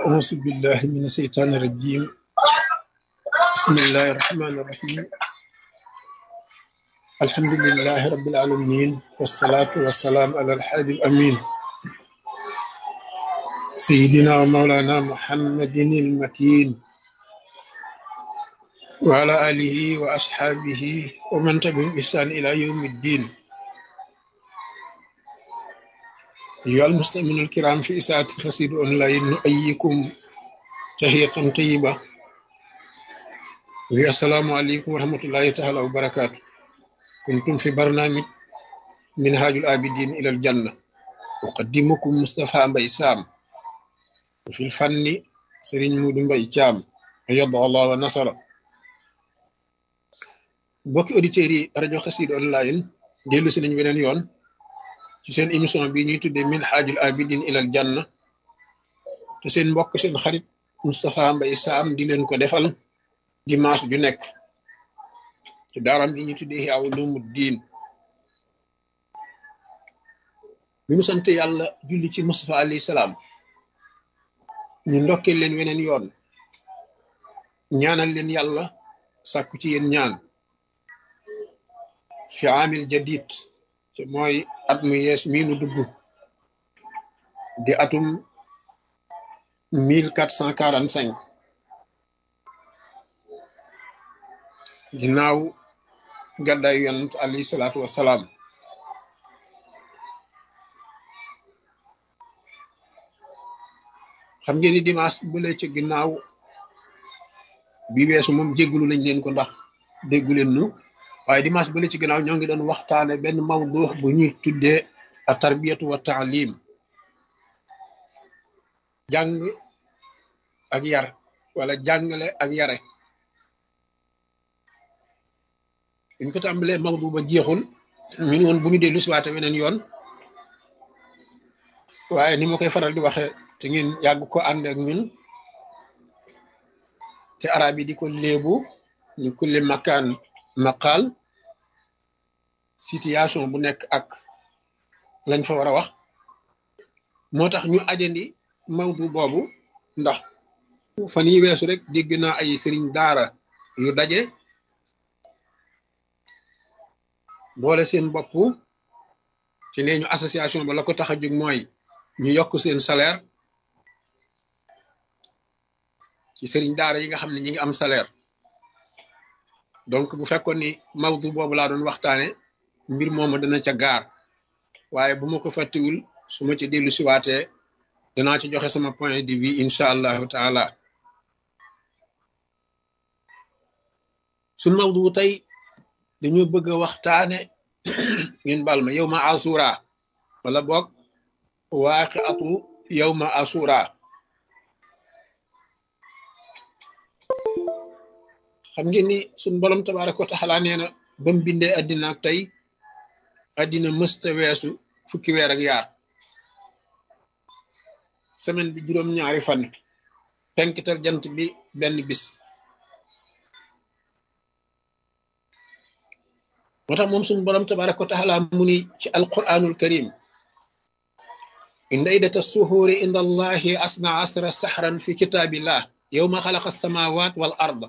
أعوذ بالله من الشيطان الرجيم بسم الله الرحمن الرحيم الحمد لله رب العالمين والصلاة والسلام على الحادي الأمين سيدنا ومولانا محمد المكين وعلى آله وأصحابه ومن تبعهم بإحسان إلى يوم الدين أيها المستمعون الكرام في إساءة القصيد أونلاين نؤيكم تحية طيبة السلام عليكم ورحمة الله تعالى وبركاته كنتم في برنامج منهاج العابدين إلى الجنة أقدمكم مصطفى مبي سام وفي الفن سرين مود مبي تيام أيض الله ونصر bokki auditeurs yi rajo xasid online dellu si nañ beneen yoon ci seen émission bi ñuy tuddee min xaajul abidin ilal janna te seen mbokk seen xarit Moustapha Mbaye Sam di leen ko defal dimanche ju nekk ci daaram bi ñuy tuddee Ihya Ulumuddin bi mu sant yàlla julli ci Moustapha alayhi salaam ñu ndokkee leen weneen yoon ñaanal leen yàlla sàkku ci yéen ñaan fi amil jadid te mooy at mu yees mii nu dugg di atum mille quatre cent quarante cinq ginnaaw gàddaay yonent alayhi salaatu wassalaam xam ngeen ni dimanche bu lee ci ginnaaw bi weesu moom jéggulu nañ leen ko ndax déggu leen nu waaye dimanche bële ci gannaaw ñoo ngi doon waxtaane benn mawdu bu ñuy tuddee a tarbiyatu wa taalim jàng ak yar wala jàngale ak yare buñ ko tàmbalee mawdu ba jeexul ñu ne woon bu ñu dellu siwaate weneen yoon waaye ni ma koy faral di waxe te ngeen yàgg ko ànd ak ñun te arab yi di ko léebu ñu kulli makaan maqaal situation bu nekk ak lañ fa war a wax moo tax ñu ajandi mawdu boobu ndax fan yi weesu rek dégg naa ay sëriñ daara yu daje boole seen bopp ci nee ñu association ba la ko tax a jóg mooy ñu yokk seen salaire ci sëriñ daara yi nga xam ne ñi ngi am salaire donc bu fekkoon ni mawdu boobu laa doon waxtaane mbir moomu dana ca gaar waaye bu ma ko fàttiwul su ma ci dellu siwaatee danaa ci joxe sama point de vue incha allahu taala suñ mawdu tey dañu bëgg a waxtaane ngeen bal ma yow ma asura wala boog waaqi atu yow ma asura xam ngeen ni suñ borom tabaraka wa taala nee na ba mu bindee addina ak tey addina mësta weesu fukki weer ak yaar semaine bi juróom-ñaari fan penkital jant bi benn bis moo tax moom suñ borom tabaraka wa taala mu ni ci alquranul karim inda iddata suhuuri inda allahi asna asra sahran fi kitaabillah yowma xalaqa alsamawat wal ard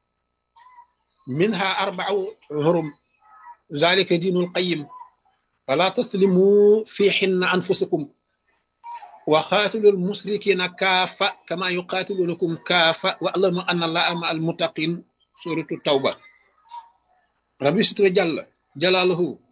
منها أربع هرم ذلك دين القيم فلا تظلموا فيهن أنفسكم وقاتلوا المشركين كافة كما يقاتلونكم كافة واعلموا أن الله مع المتقين سورة التوبة ربي ستر جل جلاله